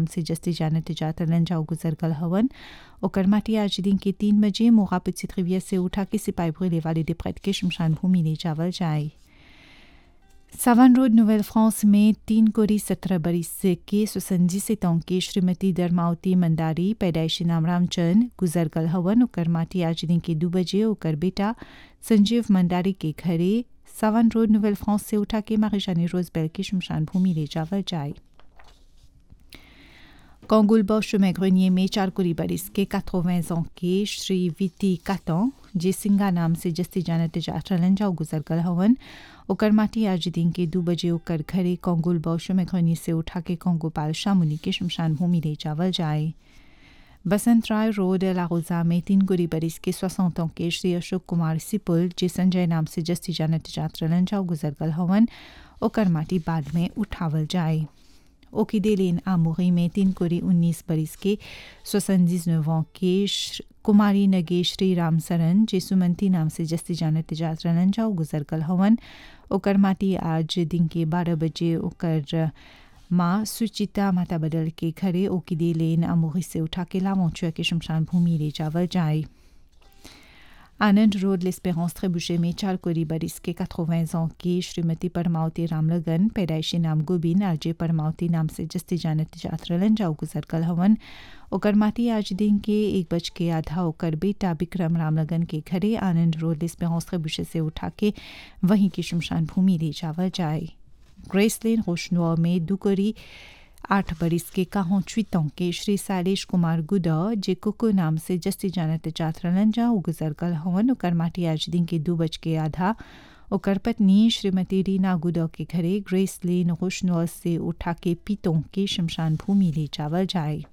नाम से जस्ती जानत जात जाओ गुजर गल हवन ओकर माटी आज दिन के तीन बजे मोगापित सित्रिविया से उठा के सिपाही भूले वाले डिप्रेट के शमशान भूमि ले जावल जाए सावन रोड नोवेल फ्रांस में तीन कोरी सत्रह बरिस के सुसंजी से के श्रीमती दरमावती मंदारी पैदाइशी नाम रामचंद गुजर गल हवन ओकर माटी आज दिन के दो बजे ओकर बेटा संजीव मंदारी के घरे सावन रोड नोवेल फ्रांस से उठा के मारिजानी रोजबेल की शमशान भूमि ले जावल जाए Congoul Bosch Grenier में चार कुरी बरिस के 80 ans के श्री विति कातों जे सिंगा नाम से जस्ती जानत जाचलन जाओ गुजर गल हवन ओकर माटी आज दिन के दो बजे ओकर घरे कोंगुल बौश में घनी से उठा के कोंगो पाल शामुनी के शमशान भूमि ले जावल जाए बसंत राय रोड लाहौजा में तीन गुरी बरिस के सोसठ के श्री अशोक कुमार सिपुल जे संजय नाम से जस्ती जानत जात्रलन जाओ गुजर गल हवन ओकर माटी बाद में उठावल जाए ओकिदेलेन आमुरी में तीन कोरी उन्नीस बरिस के सोसंजीज नौ के कुमारी नगे श्री राम सरन जे सुमंती नाम से जस्ती जानत जात्रलन जाओ गुजर गल हवन ओकर माटी आज दिन के बारह बजे ओकर माँ सुचिता माता बदल के घरे ओकिदे लेन अमोही से उठा के लामोचुआ के शमशान भूमि ले जावल जाए आनंद रोड लेस्पेरेंस ट्रेबुचे में चार कोरी बरिस के 80 ans की श्रीमती परमावती रामलगन पैदाइशी नाम गोबिन आरजे परमावती नाम से जस्ती जानत जात्रलन जाओ गुजर कल हवन ओकर माती आज दिन के एक बज के आधा ओकर बेटा विक्रम रामलगन के घरे आनंद रोड लेस्पेरेंस ट्रेबुचे से उठा के वहीं की शमशान भूमि ले जावल जाए ग्रेसलेन रोशनुआ में दुकोरी आठ बरिस के काहों चुतों के श्री सालेश कुमार गुदा जे कुकु नाम से जस्ती जानत जात्रलन जा गुजर कल हवन ओकर माटी आज दिन के दो बज के आधा ओकर पत्नी श्रीमती रीना गुदा के घरे ग्रेस लेन रोशनुआ से उठा के पीतों के शमशान भूमि ले जावल जाए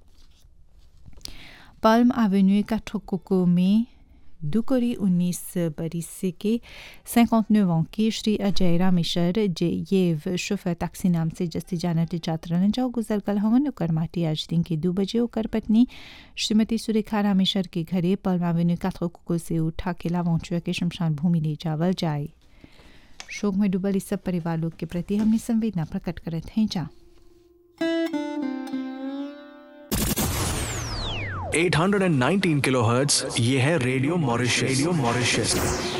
पाल्म एवेन्यू काठोकोको में दुकोरी उन्नीस बरिस के 59 ans के श्री अजय रामेश्वर जे येव शोफर टैक्सी नाम से जस्ती जानत जात्रन जाओ गुजर कल हवन ओकर माटी आज दिन के दो बजे ओकर पत्नी श्रीमती सुरेखा रामेश्वर के घरे पलमावेन्यू काथोको से उठा के लावंचुआ के शमशान भूमि ले जावल जाए शोक में डूबल इस सब परिवार लोग के प्रति हमने संवेदना प्रकट करत हैं जा 819 किलोहर्ट्ज ये है रेडियो मॉरिशस रेडियो मॉरिशस